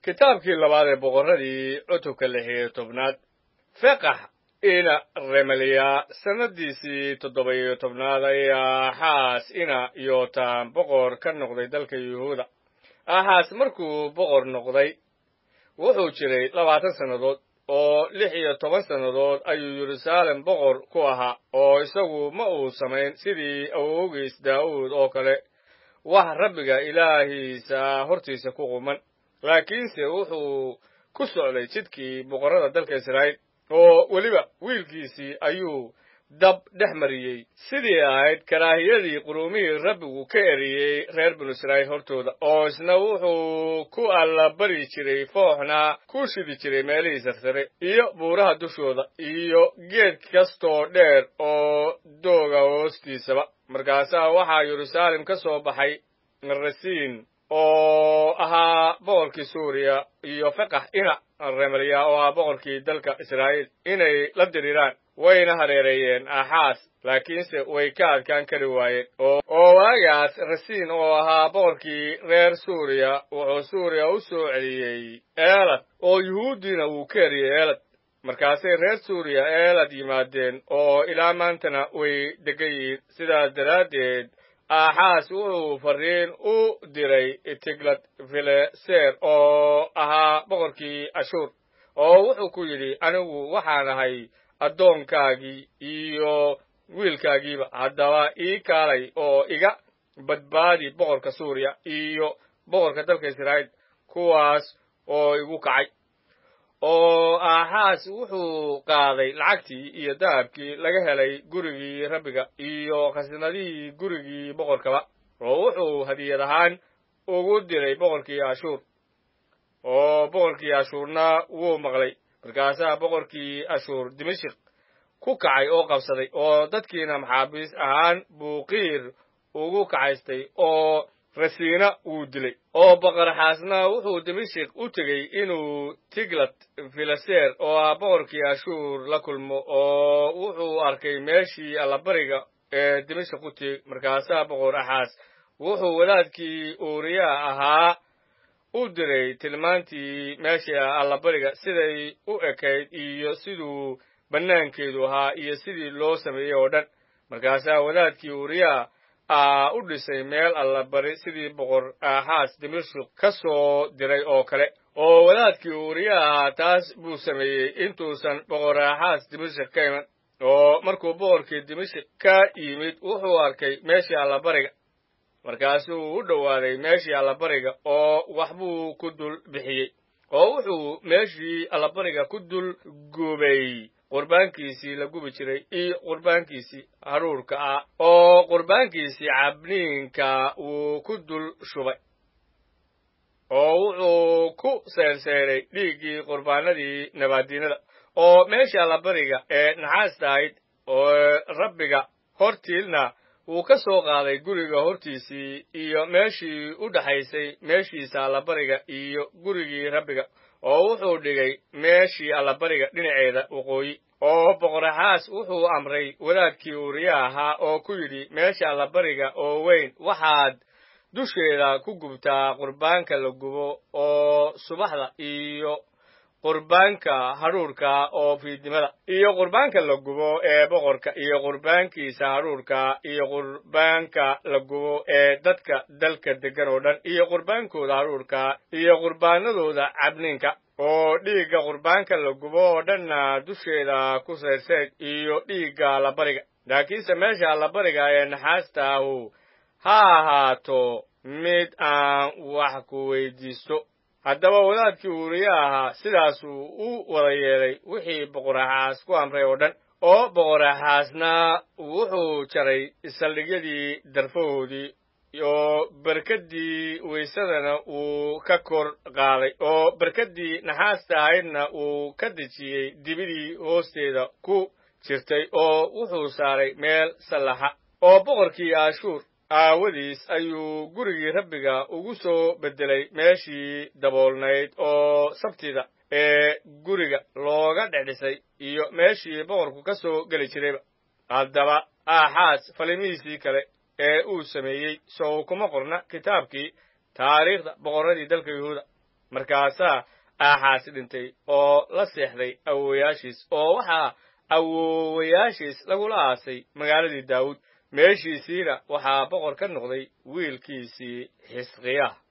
kitaabkii labaad ee boqorradii cutubka lix iyo tobnaad feqax ina remaliya sannadiisii toddoba iyo tobnaad ayaa axaas ina yootaan boqor ka noqday dalka yuhuuda axaas markuu boqor noqday wuxuu jiray labaatan sannadood oo lix iyo toban sannadood ayuu yeruusaalem boqor ku ahaa oo isagu ma uu samayn sidii awowgiis daa'uud oo kale wax rabbiga ilaahiisa hortiisa ku quman laakiinse wuxuu ku socday jidkii boqorrada dalka israa'iil oo weliba wiilkiisii ayuu dab dhex mariyey sidii ahayd karaahiyadii quruumihii rabbigu ka eriyey reer binu israa'iil hortooda oo isna wuxuu ku allabari jiray fooxna ku shidi jiray meelihii sarsare iyo buuraha dushooda iyo geed kastoo dheer oo dooga hoostiisaba markaasaa waxaa yeruusaalem ka soo baxay rasiin oo ahaa boqorkii suuriya iyo feqax ina remaliya oo ah boqorkii dalka israa'iil inay la diriiraan wayna hareereeyeen axaas laakiinse way ka adkaan kari waayeen oo waagaas rasiin oo ahaa boqorkii reer suuriya wuxuu suuriya u soo celiyey eelad oo yuhuuddiina wuu ka eriyey eelad markaasay reer suuriya eelad yimaadeen oo ilaa maantana way degan yihiin sidaas daraaddeed axaas wuxuu fariin u diray tiglad fileser oo ahaa boqorkii ashuur oo wuxuu ku yidhi anigu waxaan ahay addoonkaagii iyo wiilkaagiiba haddaba ii kaalay oo iga badbaadi boqorka suuriya iyo boqorka dalka israa'iil kuwaas oo igu kacay oo axaas wuxuu qaaday lacagtii iyo dahabkii laga helay gurigii rabbiga iyo khasnadihii gurigii boqorkaba oo wuxuu hadiyad ahaan ugu diray boqorkii ashuur oo boqorkii ashuurna wuu maqlay markaasaa boqorkii ashuur dimashik ku kacay oo qabsaday oo dadkiina maxaabiis ahaan buu qiir ugu kacaystay oo rasiina wuu dilay oo boqorxaasna wuxuu dimashik u tegey inuu tiglat filaser oo ah boqorkii ashuur la kulmo oo wuxuu arkay meeshii allabariga ee dimashik u teeg markaasaa boqor axaas wuxuu wadaadkii uuriyaa ahaa u diray tilmaantii meeshii allabariga siday u ekayd iyo siduu bannaankeedu ahaa iyo sidii loo sameeyey oo dhan markaasaa wadaadkii uuriyaa aa u dhisay meel allabari sidii boqor axaas dimashik ka soo diray oo kale oo wadaadkii uuriyaha taas buu sameeyey intuusan boqor axaas dimashik ka iman oo markuu boqorkii dimashik ka yimid wuxuu arkay meeshii allabariga markaasuu u dhowaaday meeshii allabariga oo waxbuu ku dul bixiyey oo wuxuu meeshii allabariga ku dul gubay qurbaankiisii la gubi jiray iyo qurbaankiisii haruurka ah oo qurbaankiisii cabniinka wuu ku dul shubay oo wuxuu ku seyrseeray dhiiggii qurbaanadii nabaadiinada oo meeshii allabariga ee naxaasta ahayd oo rabbiga hortiilna wuu ka soo qaaday guriga hortiisii iyo meeshii u dhaxaysay meeshiisa allabariga iyo gurigii rabbiga oo wuxuu dhigay meeshii allabariga dhinaceeda waqooyi oo boqoraxaas wuxuu amray wadaadkii uuriya ahaa oo ku yidhi meesha allabariga oo weyn waxaad dusheeda ku gubtaa qurbaanka la gubo oo subaxda iyo qurbaanka hadhuurka oo fiidnimada iyo qurbaanka la gubo ee boqorka iyo qurbaankiisa hadhuurka iyo qurbaanka la gubo ee dadka dalka deggan oo dhan iyo qurbaankooda hadhuurka iyo qurbaanadooda cabniinka oo dhiigga qurbaanka la gubo oo dhanna dusheeda ku sayrseed iyo dhiigga allabariga laakiinse meesha allabariga ee naxaasta ahu ha ahaato mid aan wax ku weydiisto haddaba wadaadkii uuriye ahaa sidaasuu u wada yeelay wixii boqoraxaas ku amray oo dhan oo boqoraxaasna wuxuu jaray saldhigyadii darfahoodii oo berkaddii weysadana wuu ka kor qaaday oo berkaddii naxaasta ahaydna wuu ka dejiyey dibidii hoosteeda ku jirtay oo wuxuu saaray meel sallaxa oo boqorkii ashuur aawadiis ayuu gurigii rabbiga ugu soo beddelay meeshii daboolnayd oo sabtida ee guriga looga dhexdhisay iyo meeshii boqorku ka soo geli jirayba haddaba aaxaas falimihiisii kale ee uu sameeyey sow kuma qorna kitaabkii taariikhda boqorradii dalka yuhuuda markaasaa aaxaas dhintay oo la seexday awowayaashiis oo waxaa awowayaashiis lagula aasay magaaladii daawud meeshiisiina waxaa boqor ka noqday wiilkiisii xisqiya